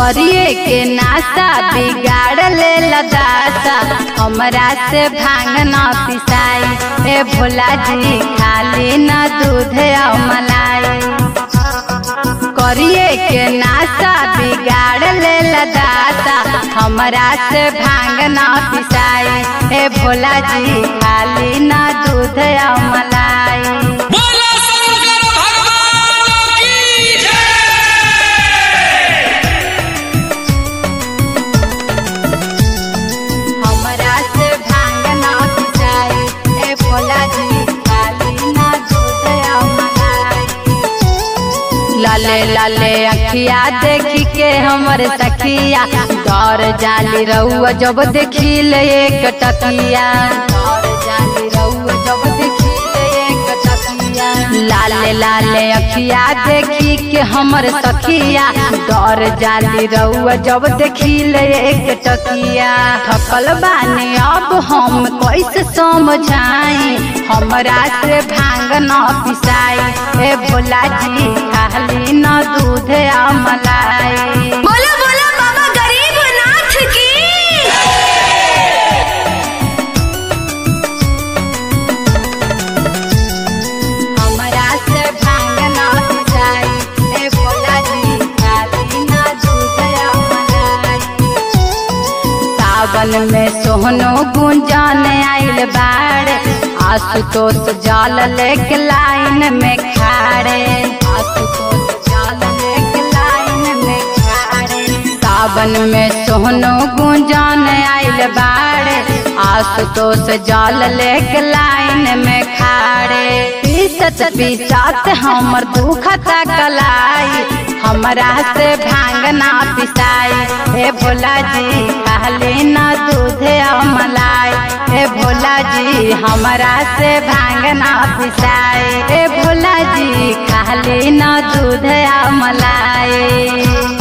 करिए के नासा बिगाड़ ले लदासा हमरा से भांग न पिसाई ए भोला जी खाली न दूध और मलाई करिए के नासा बिगाड़ ले लदासा हमरा से भांग न पिसाई ए भोला जी खाली न दूध और मलाई बोलो शंकर भगवान की जय हमरा से भांग ना पिसाई ए भोला जी खाली ना दूध और मलाई लाले लाले अखिया देखी के हमर सखिया दौर जाली रहुआ जब देखी ले एक टकिया दौर जाली रहुआ जब देखी ले एक टकिया लाले लाले अखिया देखी के हमर सखिया दौर जाली रहुआ जब देखी ले एक टकिया थकल बानी अब हम कैसे समझाई हमरा से भांग न पिसाई ए भोला जी खाली न दूध आ मलाई बोलो बोलो बाबा गरीबनाथ की हमरा से भांग न पिसाई ए भोला जी खाली न दूध आ मलाई सावन में सोहनो गुंजन आइल बाड़े आशुतोष जल लेके लाइन में खाड़े आशुतोष जल लेके लाइन में खाड़े सावन में सोहनो गुंजन आइल बाड़े आशुतोष जल लेके लाइन में खाड़े पीसत पीसत हमर दुखता कलाई हमरा से भांग ना पिसाई ए भोला जी खाली न दूध और मलाई ए भोला जी हमरा से भांग ना पिसाई ए भोला जी खाली न दूध और मलाई